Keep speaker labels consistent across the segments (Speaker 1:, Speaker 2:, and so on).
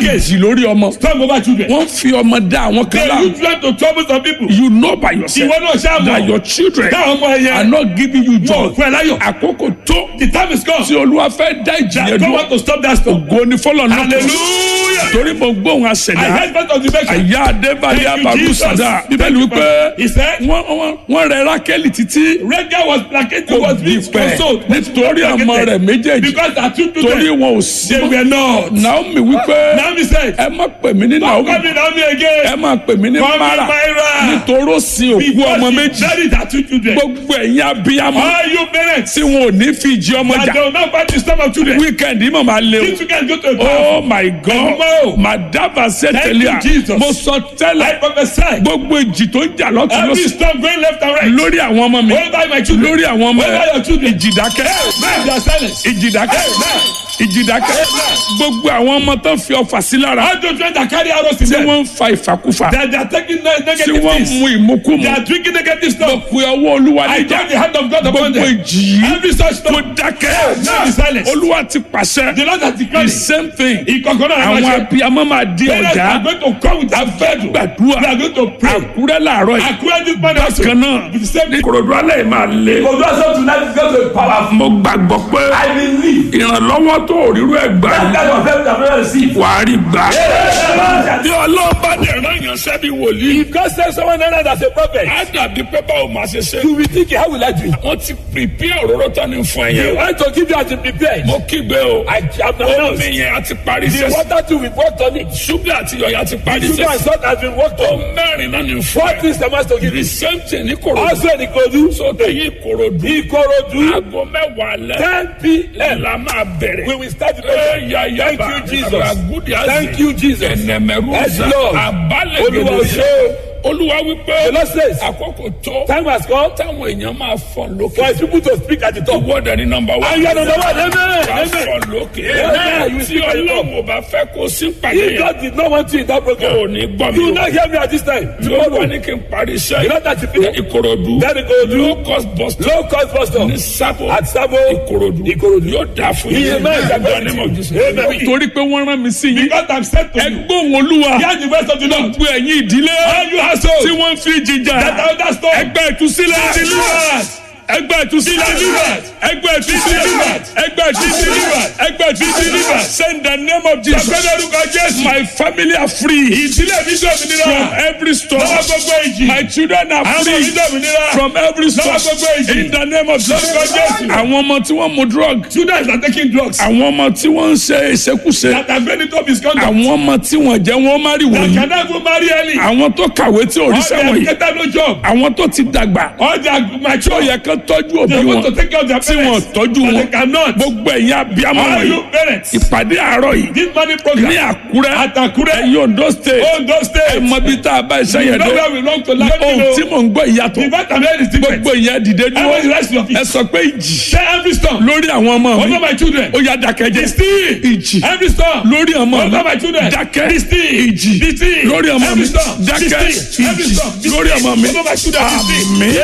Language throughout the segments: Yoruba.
Speaker 1: case.
Speaker 2: ìjì lórí ọmọ
Speaker 1: Storm over children.
Speaker 2: wọ́n fi ọmọ dá àwọn kan
Speaker 1: They
Speaker 2: láàmú
Speaker 1: use them to trouble some people.
Speaker 2: you know by yourself
Speaker 1: Ìwọ náà ṣáà
Speaker 2: that
Speaker 1: mọ̀.
Speaker 2: your children
Speaker 1: Táwọn ọmọ
Speaker 2: are
Speaker 1: ẹ̀yẹ.
Speaker 2: not giving you
Speaker 1: Wọ́n
Speaker 2: joy
Speaker 1: fún ẹ láyọ̀.
Speaker 2: àkókò tó
Speaker 1: The time is come.
Speaker 2: tí olúwa fẹ́ dá ìjì yẹn
Speaker 1: God
Speaker 2: dúró
Speaker 1: want to stop that storm.
Speaker 2: ògo ni fọlọ́ náà
Speaker 1: Hallelujah.
Speaker 2: torí mo gbóhùn
Speaker 1: I
Speaker 2: àṣẹdá
Speaker 1: heard part of the message.
Speaker 2: àyà adébáyé
Speaker 1: Thank you,
Speaker 2: abaru
Speaker 1: Jesus.
Speaker 2: sada bíbélì wípé
Speaker 1: He said,
Speaker 2: wọ́n wọ́n- wọ́n rẹ rákẹ́lì títí
Speaker 1: Rega was placated,
Speaker 2: kò
Speaker 1: was
Speaker 2: bí
Speaker 1: being
Speaker 2: pẹ́
Speaker 1: consoled.
Speaker 2: nítorí ọmọ rẹ̀ méjèèjì
Speaker 1: Because the two
Speaker 2: torí
Speaker 1: children,
Speaker 2: wọn ò sí
Speaker 1: they were not.
Speaker 2: naomi wípé
Speaker 1: Naomi said,
Speaker 2: ẹ má pè mí ní
Speaker 1: Don't
Speaker 2: naomi
Speaker 1: call me Naomi
Speaker 2: ẹ
Speaker 1: again.
Speaker 2: má pè mí ní
Speaker 1: Call me
Speaker 2: mara
Speaker 1: Myra.
Speaker 2: nítorí ó sin òkú ọmọ
Speaker 1: Because
Speaker 2: méjì
Speaker 1: she buried her two children.
Speaker 2: gbogbo ẹ̀yin abiyamọ
Speaker 1: All you parents,
Speaker 2: tí wọn ò ní fi ìjì ọmọ
Speaker 1: that
Speaker 2: jà
Speaker 1: they will not fight the storm of children.
Speaker 2: wíkẹ̀ndì mọ̀ máa lé o.
Speaker 1: These children go to a bath.
Speaker 2: oh my god
Speaker 1: Ẹ̀gbọ́n o.
Speaker 2: madaba sẹ́tẹ̀lẹ́à
Speaker 1: Thank you, Jesus.
Speaker 2: mo sọ
Speaker 1: I
Speaker 2: tẹ́lẹ̀
Speaker 1: prophesy.
Speaker 2: gbogbo ìjì tó ń jà lọ́tún
Speaker 1: Every
Speaker 2: lọ́sùn
Speaker 1: storm going left and right.
Speaker 2: lórí àwọn ọmọ mi
Speaker 1: Over my children.
Speaker 2: lórí àwọn ọmọ
Speaker 1: Over your
Speaker 2: ẹ
Speaker 1: children.
Speaker 2: ìjì dákẹ́
Speaker 1: Man, they are silent.
Speaker 2: ìjì dákẹ́ ìjì dákẹ́ gbogbo àwọn ọmọ tó ń fi ọfà sí lára
Speaker 1: All those children that carry arrows in
Speaker 2: tí
Speaker 1: them.
Speaker 2: wọ́n ń fa ìfàkúfà
Speaker 1: That they are taking ne-
Speaker 2: tí
Speaker 1: negative
Speaker 2: wọ́n ń
Speaker 1: things.
Speaker 2: mu ìmúkúmu
Speaker 1: They are drinking negative
Speaker 2: mo
Speaker 1: stuff.
Speaker 2: pe ọwọ́ olúwa
Speaker 1: I
Speaker 2: níjà
Speaker 1: turn the hand of God upon
Speaker 2: gbogbo
Speaker 1: them.
Speaker 2: ìjì yìí
Speaker 1: Every such
Speaker 2: kó
Speaker 1: storm.
Speaker 2: dákẹ́
Speaker 1: Now be silent.
Speaker 2: olúwa ti pàṣẹ
Speaker 1: The Lord has
Speaker 2: the
Speaker 1: declared it.
Speaker 2: same thing
Speaker 1: Ìkọ̀kọ̀ náà
Speaker 2: àwọn
Speaker 1: máa ṣe.
Speaker 2: abiyamọ máa di
Speaker 1: Parents
Speaker 2: ọjà
Speaker 1: are going to come with their faith.
Speaker 2: gbàdúrà
Speaker 1: We are going to pray.
Speaker 2: àkúrẹ́ làárọ̀ yìí
Speaker 1: According this man also.
Speaker 2: bákan náà
Speaker 1: With the same
Speaker 2: ní kòròdú alẹ́ yìí máa lé.
Speaker 1: Because also tonight is going to be powerful.
Speaker 2: mo gbàgbọ́ pé
Speaker 1: I believe.
Speaker 2: ìrànlọ́wọ́ tó òrírú ẹ̀ gbà
Speaker 1: That kind of help that we receive.
Speaker 2: wà á rí gbà.
Speaker 1: Amen.
Speaker 2: bí ọlọ́ọ̀bá dẹ̀ rán yàn sẹ́bi wòlíì.
Speaker 1: If God sends someone else as a prophet,
Speaker 2: á dàbí pé báwo máa ṣe ṣe.
Speaker 1: you will think, how will I do it?
Speaker 2: wọ́n ti pèpè òróró tán ní fún
Speaker 1: I
Speaker 2: ẹ̀yẹ.
Speaker 1: want to give you as a prepared.
Speaker 2: mo kígbe o.
Speaker 1: I am
Speaker 2: omi
Speaker 1: announced.
Speaker 2: yẹn a ti parí
Speaker 1: The
Speaker 2: sẹ́sì.
Speaker 1: water too we worked on it.
Speaker 2: ṣúgà àti yọ̀yà ti parí
Speaker 1: Sugar and
Speaker 2: sẹ́sì.
Speaker 1: salt has been worked
Speaker 2: ó
Speaker 1: on.
Speaker 2: mẹ́rin náà ní fún
Speaker 1: What
Speaker 2: ẹ.
Speaker 1: things am I to give
Speaker 2: the
Speaker 1: you?
Speaker 2: same thing ní kòròdú.
Speaker 1: Also in Ikorodu.
Speaker 2: so tẹ̀yìn kòròdú.
Speaker 1: Ikorodu.
Speaker 2: aago mẹ́wàá lẹ́.
Speaker 1: 10 p.m.
Speaker 2: la máa bẹ̀rẹ̀.
Speaker 1: We will start the
Speaker 2: Ẹ
Speaker 1: prayer.
Speaker 2: ya ya
Speaker 1: Thank
Speaker 2: ba.
Speaker 1: you, Jesus.
Speaker 2: Ragudi azi.
Speaker 1: Thank you, Jesus.
Speaker 2: Ẹnẹmẹrú
Speaker 1: Yes,
Speaker 2: za.
Speaker 1: Lord.
Speaker 2: Abalẹ̀
Speaker 1: Olúwa
Speaker 2: gèdè
Speaker 1: ṣe
Speaker 2: sẹ́.
Speaker 1: o.
Speaker 2: Olúwa wípé.
Speaker 1: The Lord says,
Speaker 2: Àkókò tó.
Speaker 1: time has come
Speaker 2: Táwọn èèyàn máa fọ̀ lókè.
Speaker 1: for his people to speak at the top.
Speaker 2: Ìwọ dẹ̀ ní nọmba wá.
Speaker 1: And you are number one. Amen.
Speaker 2: Wà
Speaker 1: Amen.
Speaker 2: fọ̀ lókè.
Speaker 1: Amen. You will
Speaker 2: Tí
Speaker 1: speak at the top.
Speaker 2: Ọlọ́run ò bá fẹ́ kó sí pàdé
Speaker 1: If
Speaker 2: yẹn.
Speaker 1: God did not want you in that
Speaker 2: Kò
Speaker 1: program,
Speaker 2: ní gbọ́
Speaker 1: you will
Speaker 2: mi o.
Speaker 1: not hear me at this time.
Speaker 2: Tí ó wà
Speaker 1: Tomorrow,
Speaker 2: ní kí n parí iṣẹ́
Speaker 1: you know that you finish.
Speaker 2: Ìkòròdú.
Speaker 1: Then Ikorodu.
Speaker 2: Low cost bus stop.
Speaker 1: Low cost bus stop.
Speaker 2: Ní Sábò.
Speaker 1: At Sabo.
Speaker 2: Ìkòròdú.
Speaker 1: Ìkòròdú.
Speaker 2: Yóò dáa fún
Speaker 1: Iye mẹ́rin ìjàgbá ní mọ̀. Amen.
Speaker 2: Torí pé wọ́n rán mi sí yín.
Speaker 1: Because I'm sent to you.
Speaker 2: Ẹgbọ́n olúwa.
Speaker 1: Hear the voice of the Lord.
Speaker 2: Gbogbo ẹ̀yin ìdílé.
Speaker 1: All you household.
Speaker 2: Tí wọ́n ń fi jìjà.
Speaker 1: That elder storm.
Speaker 2: Ẹgbẹ́ ìtúsílẹ̀.
Speaker 1: Deliverance.
Speaker 2: Ẹgbẹ́ ìtúsílẹ̀.
Speaker 1: Deliverance.
Speaker 2: Ẹgbẹ́ ìtúsílẹ̀.
Speaker 1: Deliverance.
Speaker 2: Ẹgbẹ́ ìtúsílẹ̀.
Speaker 1: Deliverance.
Speaker 2: Ẹgbẹ́ ìtúsílẹ̀. Send the name of Jesus.
Speaker 1: Sọ̀gbẹ́ni orúkọ Jésù.
Speaker 2: My family are free.
Speaker 1: Ìdílé mi dé òmìnira.
Speaker 2: From every storm.
Speaker 1: Lọ́wọ́ gbogbo ìjì.
Speaker 2: My children are
Speaker 1: Àwọn ọmọ mi
Speaker 2: free.
Speaker 1: dé òmìnira.
Speaker 2: From every storm.
Speaker 1: Lọ́wọ́ gbogbo ìjì.
Speaker 2: In the name of Jesus.
Speaker 1: Lórúkọ Jésù.
Speaker 2: Àwọn ọmọ tí wọ́n mu drug.
Speaker 1: Students are taking drugs.
Speaker 2: Àwọn ọmọ tí wọ́n ń ṣe ìṣekúṣe.
Speaker 1: That have been into misconduct.
Speaker 2: Àwọn ọmọ tí wọ́n jẹ́ wọ́n má rí
Speaker 1: That
Speaker 2: wọ̀nyí.
Speaker 1: cannot go marry early.
Speaker 2: Àwọn tó kàwé tí ò rí
Speaker 1: All they
Speaker 2: sẹ́wọ̀n yìí.
Speaker 1: have get no job.
Speaker 2: Àwọn tó ti dàgbà.
Speaker 1: All they are
Speaker 2: Tó
Speaker 1: mature.
Speaker 2: yẹ kán tọ́jú òbí
Speaker 1: They
Speaker 2: wọn.
Speaker 1: want to take care of their
Speaker 2: Tí wọ́n
Speaker 1: parents.
Speaker 2: tọ́jú
Speaker 1: But
Speaker 2: wọn.
Speaker 1: they cannot.
Speaker 2: Gbogbo ẹ̀yin abiyamọ
Speaker 1: All
Speaker 2: wọ̀nyí.
Speaker 1: you parents.
Speaker 2: Ìpàdé àárọ̀ yìí.
Speaker 1: This money
Speaker 2: Ní
Speaker 1: program.
Speaker 2: Àkúrẹ́.
Speaker 1: At Akure.
Speaker 2: Ẹ̀yin Ondo state.
Speaker 1: Ondo
Speaker 2: Ẹ
Speaker 1: State.
Speaker 2: mọ bí tá a bá iṣẹ́
Speaker 1: You
Speaker 2: yẹn
Speaker 1: know
Speaker 2: dé.
Speaker 1: where we belong to like
Speaker 2: Ohun tí
Speaker 1: you know.
Speaker 2: mò ń gbọ́ ìyàtọ̀.
Speaker 1: The vitamin is different.
Speaker 2: Gbogbo ìyẹn dìde
Speaker 1: Everybody
Speaker 2: dúró.
Speaker 1: rest your feet.
Speaker 2: Ẹ sọ pé ìjì.
Speaker 1: Say every storm.
Speaker 2: Lórí àwọn ọmọ mi.
Speaker 1: Over my children.
Speaker 2: Ó yá dákẹ́jẹ́.
Speaker 1: Still.
Speaker 2: Ìjì.
Speaker 1: Every storm.
Speaker 2: Lórí ọmọ mi.
Speaker 1: Over my children.
Speaker 2: Dákẹ́.
Speaker 1: Be still.
Speaker 2: Ìjì.
Speaker 1: Be still.
Speaker 2: Lórí ọmọ mi.
Speaker 1: Every storm. Be
Speaker 2: Dákẹ́.
Speaker 1: still. Every
Speaker 2: Ìjì.
Speaker 1: storm. Be
Speaker 2: Lórí
Speaker 1: still.
Speaker 2: ọmọ mi.
Speaker 1: Over my children. Be still.
Speaker 2: Àmín.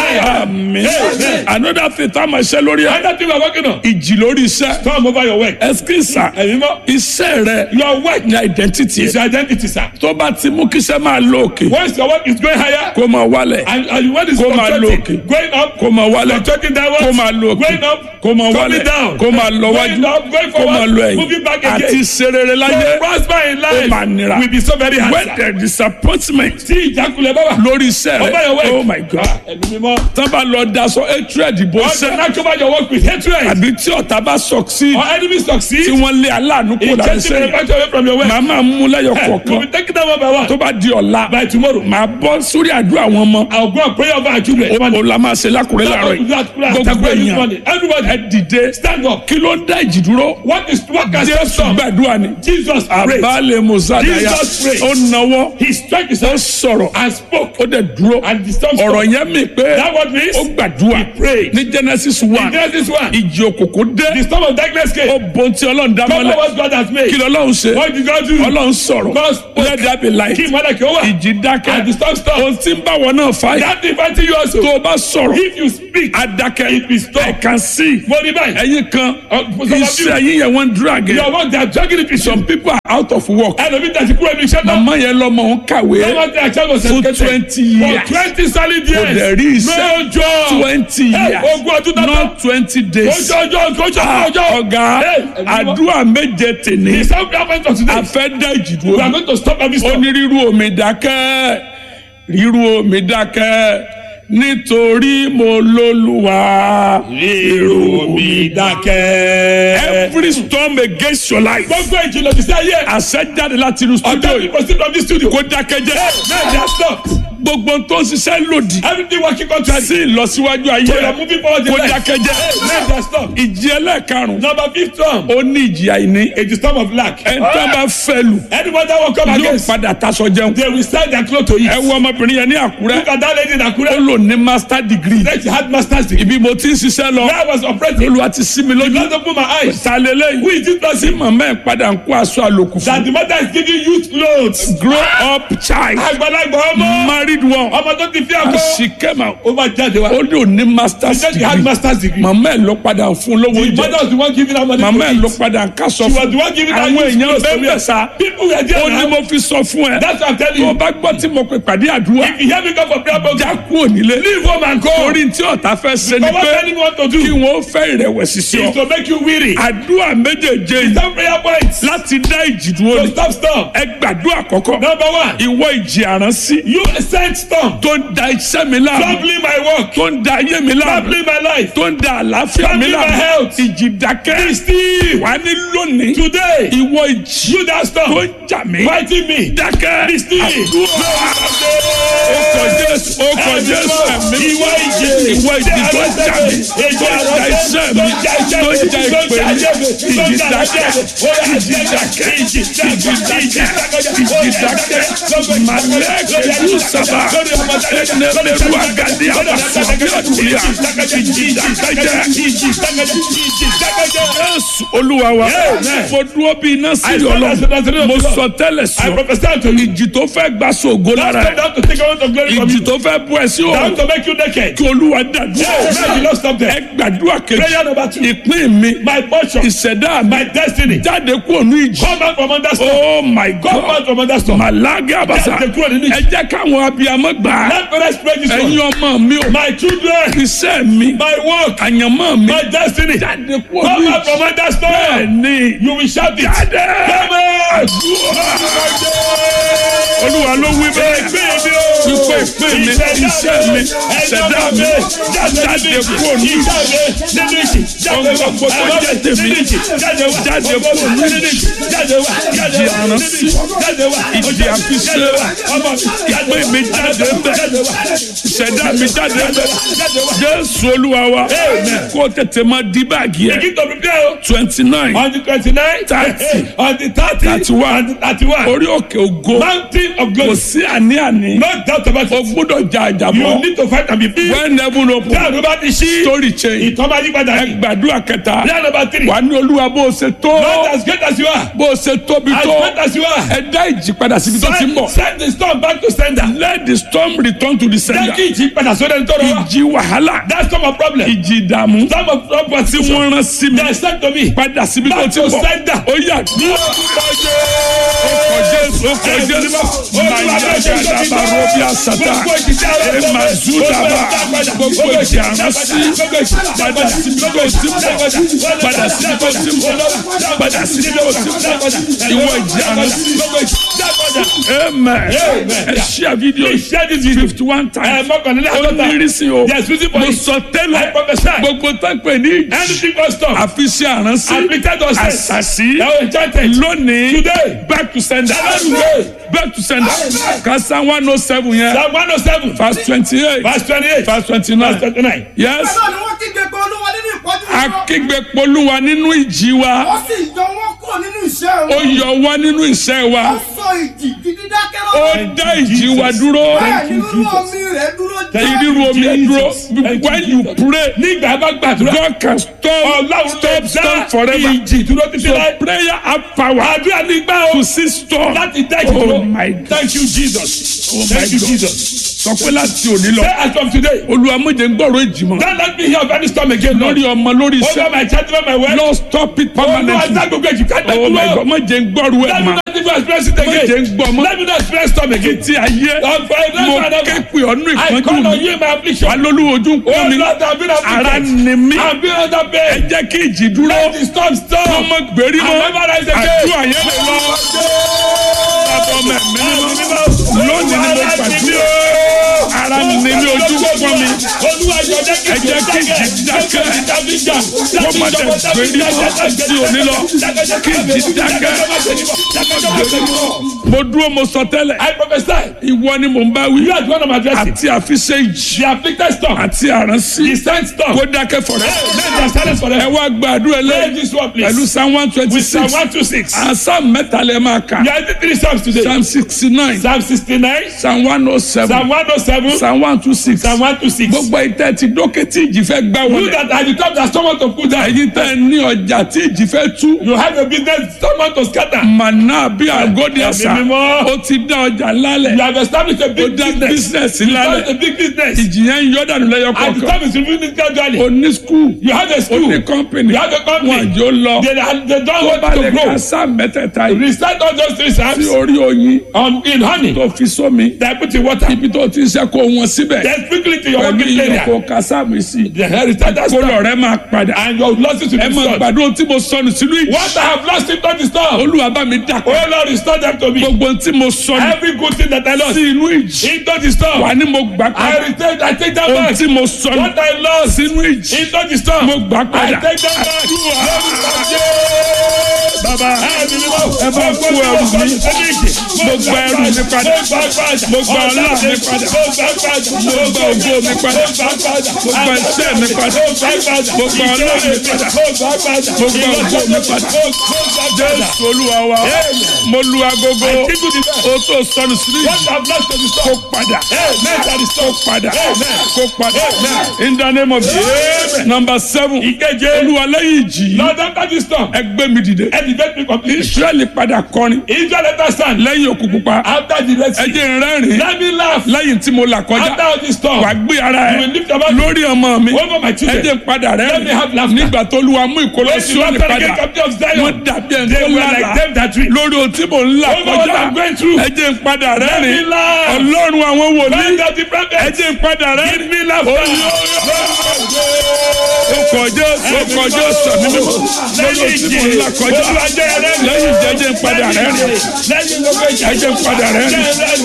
Speaker 1: Amen.
Speaker 2: Àmín.
Speaker 1: Amen.
Speaker 2: Another thing tá a máa ṣe lórí ẹ̀.
Speaker 1: Another thing we are working on.
Speaker 2: Ìjì lórí iṣẹ́.
Speaker 1: Storm over your work.
Speaker 2: Ẹsikísà.
Speaker 1: Ẹ̀yin mọ́.
Speaker 2: Iṣẹ́ rẹ̀
Speaker 1: Your work
Speaker 2: ní identity.
Speaker 1: is your identity, sir.
Speaker 2: Tó bá ti mú kíṣẹ́ máa lọ òkè.
Speaker 1: Once your work is going higher
Speaker 2: Kó máa wálẹ̀.
Speaker 1: and, and when it's
Speaker 2: Kó máa lọ
Speaker 1: fluctuating,
Speaker 2: òkè.
Speaker 1: going up,
Speaker 2: Kó máa wálẹ̀.
Speaker 1: fluctuating downwards,
Speaker 2: Kó máa lọ òkè.
Speaker 1: going up,
Speaker 2: Kó máa
Speaker 1: coming
Speaker 2: wálẹ̀.
Speaker 1: down,
Speaker 2: Kó máa lọ wájú.
Speaker 1: going up, going
Speaker 2: Kó máa lọ
Speaker 1: forward, moving
Speaker 2: ẹ̀yìn.
Speaker 1: back
Speaker 2: Àti
Speaker 1: again.
Speaker 2: serere láyé.
Speaker 1: To prosper in
Speaker 2: Ó máa
Speaker 1: life
Speaker 2: nira.
Speaker 1: will be so very hard.
Speaker 2: When
Speaker 1: sir.
Speaker 2: there is disappointment
Speaker 1: Tí ìjákulẹ̀ bá wà.
Speaker 2: lórí iṣẹ́
Speaker 1: Over your
Speaker 2: rẹ̀.
Speaker 1: work.
Speaker 2: Oh my God.
Speaker 1: Ẹ̀mí mímọ́.
Speaker 2: Tán bá lọ daṣọ hatred ìbò
Speaker 1: All the
Speaker 2: sẹ́.
Speaker 1: natural over your work with hatred.
Speaker 2: Àbí tí ọ̀tá bá succeed.
Speaker 1: Or enemy succeed.
Speaker 2: Tí wọ́n lé aláàánú kó
Speaker 1: In
Speaker 2: lára
Speaker 1: chasing
Speaker 2: iṣẹ́.
Speaker 1: manufacture away from your work.
Speaker 2: Màá máa mú lẹ́yọ̀
Speaker 1: We'll
Speaker 2: kọ̀ọ̀kan.
Speaker 1: be taking them one by one.
Speaker 2: Tó bá di ọ̀la.
Speaker 1: By tomorrow.
Speaker 2: Màá bọ́ sórí àdúrà àwọn ọmọ.
Speaker 1: I'll go and pray over our children.
Speaker 2: Ó la máa ṣe lákùrẹ́ láàárọ̀ yìí. Gbogbo èèyàn
Speaker 1: Everybody
Speaker 2: ẹ dìde.
Speaker 1: stand up.
Speaker 2: Kí ló ń dá ìjì dúró?
Speaker 1: What is what can stop
Speaker 2: Jésù
Speaker 1: storm?
Speaker 2: gbàdúrà ni.
Speaker 1: Jesus prayed.
Speaker 2: Àbálẹ̀ Mùsàdáyà.
Speaker 1: Jesus prayed.
Speaker 2: Ó nawọ́.
Speaker 1: He stretched his
Speaker 2: Ó
Speaker 1: hands
Speaker 2: sọ̀rọ̀.
Speaker 1: and spoke.
Speaker 2: Ó dẹ̀ dúró.
Speaker 1: And the storm
Speaker 2: Ọ̀rọ̀
Speaker 1: stopped.
Speaker 2: yẹn mi pé
Speaker 1: That what means
Speaker 2: ó gbàdúrà. gbàdúrà
Speaker 1: prayed.
Speaker 2: ní genesis
Speaker 1: In
Speaker 2: one
Speaker 1: Genesis 1,
Speaker 2: ìjì òkùnkùn
Speaker 1: the
Speaker 2: dé
Speaker 1: storm of darkness came.
Speaker 2: ó bon tí ọlọ́run dá
Speaker 1: Cover
Speaker 2: mọ́lẹ̀
Speaker 1: what God has
Speaker 2: kí
Speaker 1: made.
Speaker 2: lọ́lọ́run ṣe
Speaker 1: What did God do?
Speaker 2: ọlọ́run sọ̀rọ̀
Speaker 1: God spoke.
Speaker 2: let there be light
Speaker 1: Kí ìmọ̀lẹ̀ kí ó wà.
Speaker 2: ìjì dákẹ́
Speaker 1: And the storm stopped.
Speaker 2: ohun tí ń bá wọn náà fà yìí
Speaker 1: That inviting you also.
Speaker 2: tó o bá sọ̀rọ̀
Speaker 1: If you speak,
Speaker 2: adakẹ́
Speaker 1: It will stop.
Speaker 2: I can see
Speaker 1: mo ní báyìí.
Speaker 2: ẹ̀yin kan
Speaker 1: Uh, for some of
Speaker 2: iṣẹ́
Speaker 1: you,
Speaker 2: yín yẹn wọ́n drag
Speaker 1: your
Speaker 2: ẹ̀
Speaker 1: work they are dragging it with
Speaker 2: some
Speaker 1: some.
Speaker 2: people are out of work
Speaker 1: Ẹlòmí tẹ̀sí kúrò ní iṣẹ́ náà.
Speaker 2: màmá yẹn lọ́mọ òun kàwé
Speaker 1: Lọ́wọ́ tí a ṣe was
Speaker 2: fún
Speaker 1: educated.
Speaker 2: twenty
Speaker 1: For
Speaker 2: years
Speaker 1: twenty solid years.
Speaker 2: kò dẹ̀ rí iṣẹ́
Speaker 1: No job.
Speaker 2: twenty
Speaker 1: Hey,
Speaker 2: years
Speaker 1: ogún ọdún náà.
Speaker 2: not twenty days
Speaker 1: Ojú ọjọ́ ojú
Speaker 2: Ah,
Speaker 1: ọjọ́.
Speaker 2: ọ̀gá
Speaker 1: Hey, ẹ̀mí mọ́.
Speaker 2: àdúrà méje tèmi
Speaker 1: The sound prayer point for today.
Speaker 2: a fẹ́ dá ìjì
Speaker 1: We are
Speaker 2: dúró
Speaker 1: going to stop every
Speaker 2: ó
Speaker 1: storm.
Speaker 2: ní rírú omi dákẹ́ rírú omi dákẹ́ nítorí mo lólúwa
Speaker 1: Rírú omi dákẹ́.
Speaker 2: every storm against your life
Speaker 1: Gbogbo ìjìnlẹ̀ ti sẹ́ yẹ.
Speaker 2: àṣẹ jáde láti inú studio
Speaker 1: Ọjọ́
Speaker 2: yìí
Speaker 1: ìbò sí from this studio.
Speaker 2: kó dákẹ́ jẹ́
Speaker 1: Now they are stopped.
Speaker 2: gbogbo tó ń ṣiṣẹ́ lòdì
Speaker 1: Everything working contrary.
Speaker 2: sí ìlọsíwájú ayé
Speaker 1: So you are moving forward in
Speaker 2: kó
Speaker 1: life.
Speaker 2: dákẹ́ jẹ́
Speaker 1: Now they are stopped.
Speaker 2: ìjì ẹlẹ́ẹ̀karùn-ún
Speaker 1: Number fifth storm.
Speaker 2: ó ní ìjì àìní
Speaker 1: It is storm of lack.
Speaker 2: ẹ̀ńtọ́ bá fẹ́ lù
Speaker 1: Anyone that will come
Speaker 2: yóò
Speaker 1: against,
Speaker 2: padà taṣọ jẹun
Speaker 1: they will sell their clothes to
Speaker 2: ẹ
Speaker 1: eat.
Speaker 2: wo ọmọbìnrin yẹn ní àkúrẹ́
Speaker 1: Look at that lady in
Speaker 2: ó
Speaker 1: Akure.
Speaker 2: lò ní master degree
Speaker 1: She had master's degree.
Speaker 2: ibi mo ti ń ṣiṣẹ́ lọ
Speaker 1: Where I was operating,
Speaker 2: olùwà ti sí mi lójú
Speaker 1: God opened my eyes.
Speaker 2: ta lélẹ́yìn
Speaker 1: Who is this
Speaker 2: tí
Speaker 1: person?
Speaker 2: màmá ẹ̀ padà ń kó aṣọ àlòkù fún
Speaker 1: That the mother is giving youth clothes.
Speaker 2: grow up child
Speaker 1: Àgbàlagbà ọmọ.
Speaker 2: married one
Speaker 1: Ọmọ tó ti fi
Speaker 2: and
Speaker 1: àgọ́.
Speaker 2: she came out
Speaker 1: Ó máa jáde wá.
Speaker 2: ó lò ní master
Speaker 1: She said she had
Speaker 2: degree
Speaker 1: master's degree.
Speaker 2: màmá ẹ̀ ló padà ń fún lówó
Speaker 1: The
Speaker 2: jẹ
Speaker 1: mother was the one giving her money
Speaker 2: màmá ẹ̀
Speaker 1: to
Speaker 2: ló
Speaker 1: eat.
Speaker 2: padà ń kásọ
Speaker 1: She was
Speaker 2: fún
Speaker 1: the one giving her
Speaker 2: àwọn
Speaker 1: youth
Speaker 2: èèyàn
Speaker 1: clothes to
Speaker 2: bẹ́ẹ̀
Speaker 1: wear.
Speaker 2: bẹ́ẹ̀ sá
Speaker 1: People were there
Speaker 2: ó ní
Speaker 1: now.
Speaker 2: mo fi sọ fún ẹ
Speaker 1: That's what I'm telling
Speaker 2: tó o
Speaker 1: you.
Speaker 2: bá gbọ́ tí mo pè pàdé àdúrà
Speaker 1: If you hear me come for prayer
Speaker 2: já
Speaker 1: program,
Speaker 2: kúrò nílé
Speaker 1: leave home and go.
Speaker 2: torí tí ọ̀tá fẹ́ ṣe ni
Speaker 1: But what
Speaker 2: pé
Speaker 1: telling you what to
Speaker 2: kí
Speaker 1: do
Speaker 2: wọ́n fẹ́ ìrẹ̀wẹ̀sì sí ọ
Speaker 1: is to make you weary.
Speaker 2: àdúrà méjèèjé yìí
Speaker 1: Some prayer points.
Speaker 2: láti dá ìjì dúró
Speaker 1: So
Speaker 2: ni
Speaker 1: stop storm.
Speaker 2: ẹ gbàdúrà kọ́kọ́
Speaker 1: Number one,
Speaker 2: ìwọ ìjì àránsí
Speaker 1: you sent storm.
Speaker 2: tó ń da iṣẹ́ mi láàmú
Speaker 1: Troubling my work.
Speaker 2: tó ń da ayé mi láàmú
Speaker 1: Troubling my life.
Speaker 2: tó ń da àlàáfíà mi
Speaker 1: Troubling my
Speaker 2: láàmú
Speaker 1: health.
Speaker 2: ìjì dákẹ́
Speaker 1: Be still.
Speaker 2: wà ní lónìí
Speaker 1: Today,
Speaker 2: ìwọ ìjì
Speaker 1: you that
Speaker 2: tó
Speaker 1: storm.
Speaker 2: ń jà mí
Speaker 1: Fighting me.
Speaker 2: dákẹ́
Speaker 1: Be still.
Speaker 2: àdúrà ó kọ jésù ó kọ jésù ẹ̀mí
Speaker 1: Ìwọ ìjì.
Speaker 2: ìwọ ìjì tó ń jà mí tó ń da iṣẹ́ mi tó ń ja ìpè mi ìjì dákẹ́ ìjì dákẹ́ ìjì dákẹ́ ìjì dákẹ́ màlẹ́kẹ̀ yóò sábà ẹnẹ́lẹ́rú àgàdé àbàṣọ bí ọ̀dùnúyà ìjì dákẹ́ jésù olúwa wa mo dúró bí iná sí ọlọ́run mo sọ tẹ́lẹ̀ sí
Speaker 1: I
Speaker 2: ọ
Speaker 1: prophesy to you.
Speaker 2: ìjì tó fẹ́ gba sògo lára
Speaker 1: Stop
Speaker 2: ẹ̀
Speaker 1: down to take away the glory from
Speaker 2: ìjì
Speaker 1: you.
Speaker 2: tó fẹ́ bú ẹ sí
Speaker 1: Down
Speaker 2: òun
Speaker 1: to make you naked.
Speaker 2: kí olúwa dàdúrà
Speaker 1: Yeah, man, you don't stop
Speaker 2: ẹ
Speaker 1: there.
Speaker 2: gbàdúrà kejì
Speaker 1: Prayer number two.
Speaker 2: ìpín mi
Speaker 1: My portion.
Speaker 2: ìṣẹ̀dá mi
Speaker 1: My destiny.
Speaker 2: jáde kúrò ní ìjì
Speaker 1: Come out from under storm.
Speaker 2: oh my
Speaker 1: Come out
Speaker 2: god
Speaker 1: from under storm.
Speaker 2: màlágé àbàṣà
Speaker 1: Jáde kúrò nínú ìjì.
Speaker 2: ẹ jẹ́ káwọn abiyamọ gbà á
Speaker 1: Let parents pray this
Speaker 2: ẹ̀yin
Speaker 1: one.
Speaker 2: ọmọ mi ò
Speaker 1: My children.
Speaker 2: iṣẹ́ mi
Speaker 1: My work.
Speaker 2: àyànmọ́ mi
Speaker 1: My destiny.
Speaker 2: jáde kúrò
Speaker 1: Come
Speaker 2: ní
Speaker 1: out from
Speaker 2: ìjì
Speaker 1: under
Speaker 2: bẹ́ẹ̀
Speaker 1: storm.
Speaker 2: ni
Speaker 1: You will shout it.
Speaker 2: jáde
Speaker 1: Come out.
Speaker 2: olúwa ló wí bẹ́ẹ̀ wípé ìpín mi iṣẹ́ mi ìṣẹ̀dá mi jáde kúrò ní ìjì ohun gbogbo tó jẹ́ tèmi jáde kúrò ní ìjì ìjì àránsí ìjì àfiṣe ìpín mi jáde bẹ́ẹ̀ ìṣẹ̀dá mi jáde bẹ́ẹ̀ jésù olúwa wa kó tètè máa di báàgì ẹ̀
Speaker 1: Begin to prepare. oh.
Speaker 2: twenty nine
Speaker 1: On the twenty-nine.
Speaker 2: Thirty.
Speaker 1: On the thirty.
Speaker 2: Thirty-one.
Speaker 1: On the thirty-one.
Speaker 2: orí òkè ògo
Speaker 1: Mountain of
Speaker 2: kò
Speaker 1: glory.
Speaker 2: sí àní-àní
Speaker 1: No doubt about
Speaker 2: o
Speaker 1: it.
Speaker 2: gbọ́dọ̀ jà
Speaker 1: You
Speaker 2: àjàbọ̀
Speaker 1: need to fight and be free.
Speaker 2: when heaven
Speaker 1: Bí
Speaker 2: open
Speaker 1: àdúrà bá ti ṣí.
Speaker 2: story change
Speaker 1: Ìtọ́ máa yí padà
Speaker 2: ẹ
Speaker 1: ní.
Speaker 2: gbàdúrà kẹta
Speaker 1: Prayer number three.
Speaker 2: wà ní olúwa bó o ṣe tó
Speaker 1: Not as great as you are.
Speaker 2: bó o ṣe tóbi
Speaker 1: As
Speaker 2: tó
Speaker 1: great as you are.
Speaker 2: ẹ dá ìjì padà síbi tó ti ń
Speaker 1: Send,
Speaker 2: bọ̀
Speaker 1: send the storm back to sender.
Speaker 2: let the storm return to the
Speaker 1: Jẹ́
Speaker 2: sender
Speaker 1: kí ìjì padà sórí ẹni tó rọ wá.
Speaker 2: ìjì wàhálà
Speaker 1: That's not my problem.
Speaker 2: ìjì ìdààmú
Speaker 1: Storm of
Speaker 2: tí
Speaker 1: opposition.
Speaker 2: wọ́n rán sí mi
Speaker 1: They sent to me.
Speaker 2: padà síbi tó
Speaker 1: Back
Speaker 2: ti
Speaker 1: to
Speaker 2: ń bọ̀
Speaker 1: sender.
Speaker 2: ó yà ní ọkọ̀ jésù ọkọ̀ jésù mayagada barobi asata emazudaba gbogbo ìjì àránsí padà síbi tó ti ń bọ̀ padà síbi tó ti ń bọ̀ padà síbi tó ti ń bọ̀ ìwọ ìjì àránsí amen ẹ ṣíà fídíò
Speaker 1: Please share this video.
Speaker 2: fifty one
Speaker 1: Ẹ
Speaker 2: times
Speaker 1: mọ́kànlélẹ́
Speaker 2: ó ní
Speaker 1: àádọ́ta.
Speaker 2: ìrísí o
Speaker 1: Yes, reason for
Speaker 2: mo
Speaker 1: it.
Speaker 2: sọ
Speaker 1: I
Speaker 2: tẹ́lẹ̀
Speaker 1: prophesy.
Speaker 2: gbogbo tápẹ̀ ní ìjì
Speaker 1: Anything but storm.
Speaker 2: àfiṣe àránsí
Speaker 1: Afflicted us.
Speaker 2: àṣàṣì
Speaker 1: Now enchanted.
Speaker 2: lónìí
Speaker 1: Today.
Speaker 2: back to sender
Speaker 1: Today.
Speaker 2: back to sender kasa one oh seven yẹn
Speaker 1: Psalm one oh seven.
Speaker 2: verse twenty eight
Speaker 1: Verse twenty-eight.
Speaker 2: verse twenty
Speaker 1: Verse
Speaker 2: nine
Speaker 1: twenty-nine.
Speaker 2: yes
Speaker 3: Bẹ́ẹ̀ ni wọ́n kígbe pé olúwa nínú ìpọ́jú wọn.
Speaker 2: akígbe polúwa nínú ìjì wa
Speaker 3: Ó sì yọ wọ́n kúrò nínú iṣẹ́
Speaker 2: ó
Speaker 3: wọn.
Speaker 2: yọ wá nínú iṣẹ́ wa
Speaker 3: Ó sọ ìjì gidi dákẹ́
Speaker 2: ó
Speaker 3: lọ́wọ́.
Speaker 2: dá ìjì wa dúró
Speaker 3: Bẹ́ẹ̀ ni irú omi rẹ̀ dúró
Speaker 2: ìrírú omi ẹ dúró
Speaker 1: Thank you,
Speaker 2: when you
Speaker 1: Jesus.
Speaker 2: pray
Speaker 1: nígbà bá gbàdúrà
Speaker 2: God can stop
Speaker 1: ọlọ́run
Speaker 2: stop
Speaker 1: lè
Speaker 2: stop
Speaker 1: dá
Speaker 2: forever
Speaker 1: ìjì dúró títí
Speaker 2: so
Speaker 1: láì.
Speaker 2: prayer have power
Speaker 1: àdúrà nígbà o
Speaker 2: to see storm
Speaker 1: láti dá
Speaker 2: oh
Speaker 1: ìjì
Speaker 2: my God
Speaker 1: thank you jesus
Speaker 2: Oh my
Speaker 1: thank you
Speaker 2: God.
Speaker 1: jesus.
Speaker 2: sọ pé láti òní lọ
Speaker 1: say as from today
Speaker 2: olúwa méje ń gbọ́rọ̀ èjì mọ́
Speaker 1: don't let me hear of any storm again lord
Speaker 2: lórí ọmọ lórí
Speaker 1: over
Speaker 2: iṣẹ́
Speaker 1: my child over my wife
Speaker 2: lord stop it
Speaker 1: olúwa
Speaker 2: permanently
Speaker 1: dá gbogbo èjì ká dá
Speaker 2: oh my
Speaker 1: dúró
Speaker 2: God méje ń gbọ́rọ̀
Speaker 1: let
Speaker 2: ẹ̀
Speaker 1: me
Speaker 2: mọ́
Speaker 1: not even experience it
Speaker 2: méje
Speaker 1: again
Speaker 2: ń gbọ́ mọ́
Speaker 1: let me not experience storm again
Speaker 2: tí ayé
Speaker 1: Lord, for a
Speaker 2: mo
Speaker 1: long time,
Speaker 2: ké pè ọ́nú
Speaker 1: I
Speaker 2: ìpọ́njú
Speaker 1: call on
Speaker 2: mi
Speaker 1: you in my affliction
Speaker 2: alólùwò ojú ń
Speaker 1: oh
Speaker 2: pọ́n mi
Speaker 1: lord i been
Speaker 2: ara
Speaker 1: afflicted
Speaker 2: ni mí
Speaker 1: i been under
Speaker 2: ẹ
Speaker 1: pain
Speaker 2: jẹ́ kí ìjì dúró
Speaker 1: let the storm stop
Speaker 2: ọmọ gbèrí
Speaker 1: i
Speaker 2: mọ́
Speaker 1: never rise again.
Speaker 2: àdúrà yẹn lè lọ bàbá ọmọ ẹ̀mí mímọ́ lónìí ni mo gbàdúrà ara ni mí ojú ń pọ́n mi
Speaker 1: ẹ
Speaker 2: jẹ́ kí ìjì dákẹ́. wọ́n má dẹ̀ gbèrí mọ́ sí òní lọ kí ìjì dákẹ́ mo dúró mo sọ tẹ́lẹ̀
Speaker 1: I prophesy.
Speaker 2: ìwọ ni mò ń bá wí
Speaker 1: You are the one I'm addressing.
Speaker 2: àti àfiṣe ìjì
Speaker 1: The afflicted storm.
Speaker 2: àti àránsí
Speaker 1: The sent storm.
Speaker 2: kó dákẹ́ fọ̀rẹ́
Speaker 1: Let them silence for
Speaker 2: ẹ
Speaker 1: them.
Speaker 2: wá gbàdúrà
Speaker 1: Pray
Speaker 2: lẹ́yìn
Speaker 1: this one,
Speaker 2: pẹ̀lú
Speaker 1: please.
Speaker 2: psalm one twenty
Speaker 1: With Psalm
Speaker 2: six
Speaker 1: 126.
Speaker 2: psalm mẹ́ta lẹ́ máa kà
Speaker 1: You are the three Psalms today.
Speaker 2: psalm sixty nine
Speaker 1: Psalm 69,
Speaker 2: psalm one oh
Speaker 1: Psalm
Speaker 2: seven
Speaker 1: 107,
Speaker 2: psalm one two six
Speaker 1: Psalm 126.
Speaker 2: gbogbo ìtẹ́ ti dókè tí ìjì fẹ́ gbá
Speaker 1: You
Speaker 2: wọlé
Speaker 1: that are the top that someone to put down.
Speaker 2: ẹ̀yin tẹ́ ní ọjà tí ìjì fẹ́ tú
Speaker 1: You have a business someone to scatter.
Speaker 2: màná bí àgọ́dì àṣà
Speaker 1: Ẹ̀mí mímọ́.
Speaker 2: ó ti dá ọjà lálẹ̀
Speaker 1: You have established a
Speaker 2: ó
Speaker 1: big
Speaker 2: dá
Speaker 1: business.
Speaker 2: bísínẹ̀sì
Speaker 1: You have a
Speaker 2: lálẹ̀
Speaker 1: big business.
Speaker 2: ìjì yẹn ń yọ dànù lẹ́yọ
Speaker 1: And the
Speaker 2: kọ̀ọ̀kan
Speaker 1: time is reviewing gradually.
Speaker 2: ó ní skul
Speaker 1: You have a
Speaker 2: ó
Speaker 1: school.
Speaker 2: ní
Speaker 1: You
Speaker 2: kọ́mpìnì
Speaker 1: have a
Speaker 2: wọn
Speaker 1: company.
Speaker 2: àjò lọ
Speaker 1: They, they don't
Speaker 2: tó
Speaker 1: want
Speaker 2: bá
Speaker 1: to
Speaker 2: lè
Speaker 1: grow.
Speaker 2: ka sáà mẹ́tẹ̀ẹ̀ta yìí
Speaker 1: Recite all those three
Speaker 2: sí
Speaker 1: Psalms
Speaker 2: orí oyin
Speaker 1: on, in honey.
Speaker 2: tó fi sómi
Speaker 1: They put in water.
Speaker 2: ibi tó ti ń ṣe kó wọn síbẹ̀
Speaker 1: Then quickly to your
Speaker 2: pẹ̀lú
Speaker 1: working
Speaker 2: iyọ̀
Speaker 1: area.
Speaker 2: kó ka sáàmì sí
Speaker 1: The hell is that
Speaker 2: kó
Speaker 1: storm.
Speaker 2: lọ rẹ máa padà
Speaker 1: And your losses will
Speaker 2: ẹ
Speaker 1: be
Speaker 2: máa
Speaker 1: restored.
Speaker 2: gbàdúrà tí mo sọnù sínú ìjì
Speaker 1: What I have lost in the storm.
Speaker 2: olúwa bá mi dà
Speaker 1: Oh Lord, restore them to me.
Speaker 2: gbogbo tí mo sọnù
Speaker 1: Every good thing that I lost
Speaker 2: sí inú ìjì
Speaker 1: into the storm.
Speaker 2: wà ní mo gbà
Speaker 1: I
Speaker 2: padà
Speaker 1: return, I take that
Speaker 2: ohun
Speaker 1: back.
Speaker 2: tí mo sọnù
Speaker 1: What I lost
Speaker 2: sínú ìjì
Speaker 1: into the storm.
Speaker 2: mo gbà
Speaker 1: I
Speaker 2: padà
Speaker 1: take them back.
Speaker 2: bàbá
Speaker 1: ẹ
Speaker 2: bá kú ẹrù mi. Mo gba ẹrù mi padà. Mo gba ọlá mi padà. Mo gba ògo mi padà. Mo gba iṣẹ́ mi padà. Mo gba ọlá mi padà. Mo gba ògo mi padà. Jésù olúwa wa mo lu agogo o tó sọnù sínú ìjì kó padà kó padà kó padà in the name of Jesus number seven
Speaker 1: Ìkeje.
Speaker 2: olúwa lẹ́yìn ìjì
Speaker 1: Lord, after this storm,
Speaker 2: ẹgbẹ́ mi dìde
Speaker 1: elevate me completely.
Speaker 2: Israẹli padà kọrin
Speaker 1: Israel let us stand.
Speaker 2: lẹ́yìn òkú pupa
Speaker 1: After the Red
Speaker 2: ẹ
Speaker 1: Sea,
Speaker 2: jẹ́ n rẹ́rìn
Speaker 1: let me laugh.
Speaker 2: lẹ́yìn tí mo là
Speaker 1: After
Speaker 2: kọjá
Speaker 1: all this storm,
Speaker 2: wà gbé ara
Speaker 1: you
Speaker 2: ẹ
Speaker 1: will lift your voice
Speaker 2: lórí ọmọ mi
Speaker 1: over my
Speaker 2: ẹ
Speaker 1: children.
Speaker 2: jẹ́ n padà
Speaker 1: Let me have
Speaker 2: rẹ́rìn
Speaker 1: laughter.
Speaker 2: nígbà tó lu amú ìkọlọ
Speaker 1: When
Speaker 2: sí
Speaker 1: you
Speaker 2: òní
Speaker 1: enter the gate
Speaker 2: padà
Speaker 1: of the of
Speaker 2: wọ́n
Speaker 1: Zion,
Speaker 2: dàbí ẹni
Speaker 1: they
Speaker 2: tó
Speaker 1: were like
Speaker 2: lára
Speaker 1: them that dream.
Speaker 2: lórí ohun tí mò ń là
Speaker 1: Over what
Speaker 2: kọjá
Speaker 1: I'm going through.
Speaker 2: ẹ jẹ́ n padà
Speaker 1: Let me
Speaker 2: rẹ́rìn
Speaker 1: laugh.
Speaker 2: ọlọ́run àwọn wòlíì
Speaker 1: Find out the
Speaker 2: ẹ
Speaker 1: prophet.
Speaker 2: jẹ́ n padà rẹ́rìn
Speaker 1: Give me laughter.
Speaker 2: ó kọjá ó kọjá sàmì mímọ́ lórí ohun tí mò ń là kọjá lẹ́yìn jẹ́jẹ́ ń padà rẹ́rìn ẹ jẹ́ n padà rẹ́rìn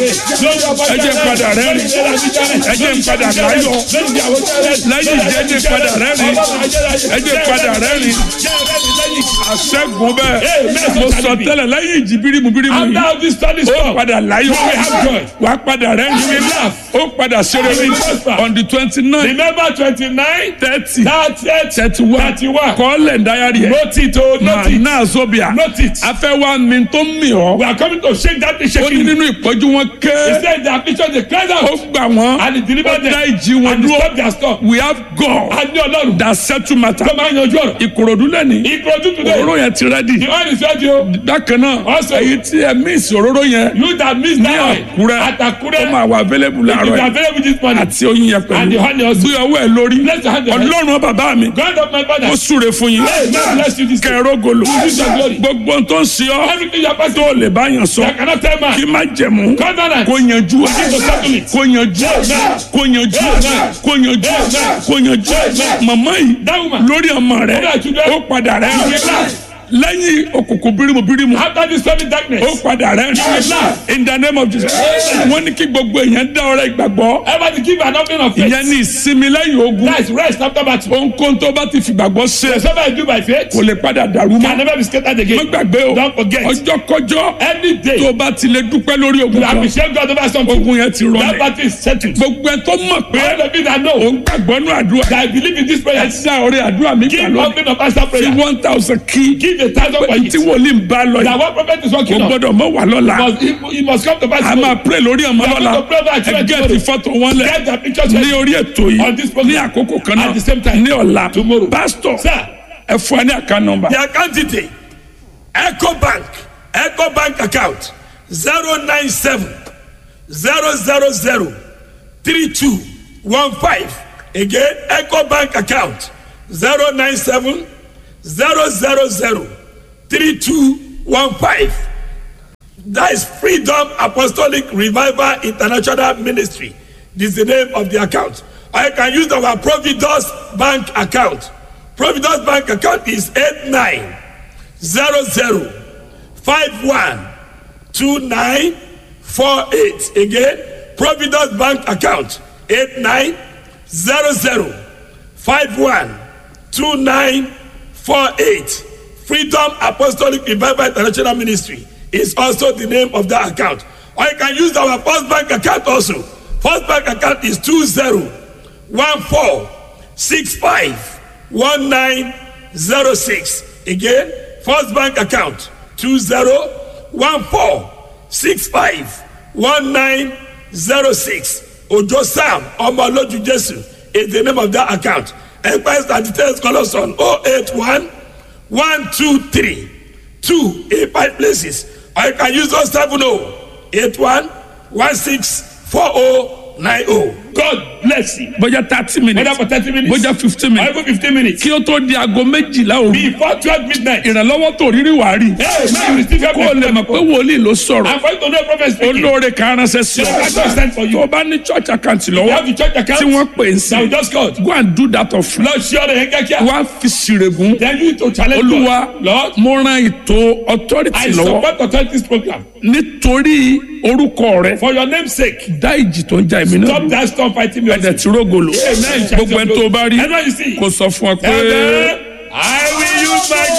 Speaker 2: ẹ jẹ́ n padà rẹ́rìn ẹ jẹ́ n padà láyọ̀ lẹ́yìn jẹ́jẹ́ ń padà rẹ́rìn ẹ jẹ́ n padà rẹ́rìn àṣẹ́gun bẹ́ẹ̀ mo sọ tẹ́lẹ̀ lẹ́yìn ìjì bírímù bírímù yìí
Speaker 1: After this study
Speaker 2: ó
Speaker 1: storm,
Speaker 2: padà láyọ̀
Speaker 1: You will have joy.
Speaker 2: wà á padà rẹ́rìn
Speaker 1: You will laugh.
Speaker 2: ó padà ṣeré
Speaker 1: You will prosper.
Speaker 2: on the twenty nine
Speaker 1: remember twenty-nine,
Speaker 2: thirty
Speaker 1: thirty,
Speaker 2: thirty one
Speaker 1: thirty-one.
Speaker 2: kọ́lẹ̀ dáyàrí ẹ̀
Speaker 1: Note it, oh, note it,
Speaker 2: náà zobia
Speaker 1: note it.
Speaker 2: afẹ́ wa mi tó mi ọ́
Speaker 1: We are coming to shake that thing,
Speaker 2: ó ní
Speaker 1: shaking.
Speaker 2: nínú ìpọ́jú wọn
Speaker 1: He
Speaker 2: ké
Speaker 1: said the affliction they cried
Speaker 2: ó
Speaker 1: out
Speaker 2: gbà wọ́n
Speaker 1: and he
Speaker 2: ó
Speaker 1: delivered
Speaker 2: dá
Speaker 1: them
Speaker 2: ìjì wọn
Speaker 1: and he
Speaker 2: dúró
Speaker 1: stopped their storm.
Speaker 2: we have God
Speaker 1: A ní Ọlọ́run
Speaker 2: that settle matter
Speaker 1: tó máa ń yanjú ọ̀rọ̀.
Speaker 2: ìkòròdú lẹ́ni
Speaker 1: Ìkọ̀jú today,
Speaker 2: òróró yẹn ti rẹ́dì
Speaker 1: the oil is ready o.
Speaker 2: bákan náà
Speaker 1: Also-
Speaker 2: èyí tí ẹ mísì òróró yẹn
Speaker 1: You that miss
Speaker 2: ní
Speaker 1: that oil
Speaker 2: àkúrẹ́
Speaker 1: at Akure,
Speaker 2: ó máa wà available
Speaker 1: it
Speaker 2: láàárọ̀
Speaker 1: is
Speaker 2: yìí
Speaker 1: available this morning.
Speaker 2: àti oyin yẹn
Speaker 1: And the
Speaker 2: pẹ̀lú
Speaker 1: honey also.
Speaker 2: gbé ọwọ́ ẹ lórí
Speaker 1: Bless your hand. Lord
Speaker 2: ọlọ́run bàbá mi
Speaker 1: of my father.
Speaker 2: ó súre fún yín
Speaker 1: Hey, God bless you this day.
Speaker 2: kẹrógolo
Speaker 1: Use your glory.
Speaker 2: gbogbo ohun tó ń ṣe ọ́
Speaker 1: Everything you are passing
Speaker 2: tó lè bá yàn sọ
Speaker 1: I cannot tell man.
Speaker 2: kí má jẹ̀mú
Speaker 1: Covenant.
Speaker 2: kó yanjú ẹ
Speaker 1: Begin to settle it.
Speaker 2: kó yanjú ẹ
Speaker 1: Amen.
Speaker 2: kó yanjú ẹ
Speaker 1: Amen.
Speaker 2: kó yanjú ẹ
Speaker 1: Amen.
Speaker 2: kó yanjú ẹ
Speaker 1: Amen.
Speaker 2: màmá yìí
Speaker 1: That woman.
Speaker 2: lórí ọmọ rẹ
Speaker 1: Lórí àtúndẹ̀.
Speaker 2: ó padà rẹ
Speaker 1: You will laugh.
Speaker 2: lẹ́yìn òkùnkùn bírímù bírímù
Speaker 1: After this stormy darkness.
Speaker 2: ó padà rẹ
Speaker 1: will laugh.
Speaker 2: in the name of Jesus
Speaker 1: Amen.
Speaker 2: wọ́n ní kí gbogbo èèyàn dá ọrẹ ìgbàgbọ́
Speaker 1: Ever to give an offering of faith.
Speaker 2: ìyẹn ní ìsinmi lẹ́yìn ogun
Speaker 1: That is rest after battle.
Speaker 2: ohunkóhun tó bá ti fìgbàgbọ́ ṣe
Speaker 1: Whatever I do by faith
Speaker 2: kò lè padà dàrú
Speaker 1: can
Speaker 2: mọ́
Speaker 1: never be scattered
Speaker 2: má
Speaker 1: again.
Speaker 2: gbàgbé o
Speaker 1: Don't forget.
Speaker 2: ọjọ́ kọjọ́
Speaker 1: Any day
Speaker 2: tó bá ti lè dúpẹ́ lórí ogun
Speaker 1: you
Speaker 2: kan
Speaker 1: appreciate God over something.
Speaker 2: ogun yẹn ti
Speaker 1: That
Speaker 2: rọlẹ̀
Speaker 1: battle is settled.
Speaker 2: gbogbo ẹ tó mọ̀ pé
Speaker 1: All of you that know
Speaker 2: òun gbàgbọ́ nú àdúrà
Speaker 1: that I believe in this prayer.
Speaker 2: ẹ dá ọrẹ àdúrà mi gbà
Speaker 1: Give
Speaker 2: lónìí
Speaker 1: offering of answer
Speaker 2: fi
Speaker 1: prayer.
Speaker 2: one thousand kí
Speaker 1: Give give a thousand for
Speaker 2: tí
Speaker 1: it.
Speaker 2: wòlíì ń bá lọ
Speaker 1: That
Speaker 2: yìí
Speaker 1: one prophet is
Speaker 2: kò
Speaker 1: working on.
Speaker 2: gbọdọ̀ mọ́ wà lọ́la
Speaker 1: Must, he, he must come to pass.
Speaker 2: a máa pray lórí ọmọ
Speaker 1: We are
Speaker 2: lọ́la
Speaker 1: going to pray over our
Speaker 2: ẹ
Speaker 1: children
Speaker 2: gẹ́ẹ̀tì
Speaker 1: tomorrow.
Speaker 2: fọ́tò wọn lẹ̀
Speaker 1: Get the pictures
Speaker 2: ní
Speaker 1: ready.
Speaker 2: orí ètò
Speaker 1: On this
Speaker 2: yìí
Speaker 1: program.
Speaker 2: ní àkókò kan náà
Speaker 1: At the same time.
Speaker 2: ní ọ̀la
Speaker 1: Tomorrow.
Speaker 2: pásítọ̀
Speaker 1: Sir.
Speaker 2: ẹ fún ẹ ní àká nọ́mbà
Speaker 4: The account detail Eco Bank Eco Bank account zero nine seven zero zero zero three two one five again Eco Bank account zero nine seven zero zero zero three two one five that is Freedom Apostolic Revival International Ministry this is the name of the account or you can use our Providence Bank account Providence Bank account is eight nine zero zero five one two nine four eight again Providence Bank account eight nine zero zero five one two nine four eight Freedom Apostolic Revival International Ministry is also the name of that account or you can use our First Bank account also First Bank account is two zero one four six five one nine zero six again First Bank account two zero one four six five one nine zero six Ojo Sam Omoloju Jesu is the name of that account enquest and details call us on oh eight one one two three two eight five places or you can use those seven oh eight one one six four oh nine oh.
Speaker 1: God bless you.
Speaker 2: bójá thirty
Speaker 1: Whether
Speaker 2: minutes
Speaker 1: for thirty minutes.
Speaker 2: bójá fifteen
Speaker 1: Or
Speaker 2: minutes
Speaker 1: even fifteen minutes.
Speaker 2: kí ó tó di aago méjìlá òru
Speaker 1: Before twelve midnight.
Speaker 2: ìrànlọ́wọ́ tó rírí wàá rí
Speaker 1: Hey, man, you still have
Speaker 2: kó o lè mọ̀ pé wòlíì ló sọ̀rọ̀
Speaker 1: I'm going to know prophet speaking.
Speaker 2: olóore kan ránṣẹ́ sí
Speaker 1: Yes, I
Speaker 2: ọ
Speaker 1: understand for you.
Speaker 2: tó o bá ní church account
Speaker 1: You
Speaker 2: lọ́wọ́
Speaker 1: have the church account.
Speaker 2: tí wọ́n pè é
Speaker 1: That we
Speaker 2: sí
Speaker 1: just called.
Speaker 2: go and do that of
Speaker 1: Lord, sure they get here.
Speaker 2: wá fi sírègùn
Speaker 1: Then you need to challenge
Speaker 2: olúwa
Speaker 1: God. Lord,
Speaker 2: mo ran ètò authority
Speaker 1: I
Speaker 2: lọ́wọ́
Speaker 1: support authorities program.
Speaker 2: nítorí orúkọ rẹ
Speaker 1: For your name's sake.
Speaker 2: dá ìjì tó ń ja èmi náà
Speaker 1: Stop
Speaker 2: dúró.
Speaker 1: that storm fighting me.
Speaker 2: ẹ̀dẹ̀ tí rógolo
Speaker 1: Amen.
Speaker 2: gbogbo ẹni tó bá rí
Speaker 1: Everyone you see.
Speaker 2: kó sọ fún ọ pé.
Speaker 1: Amen. I will use my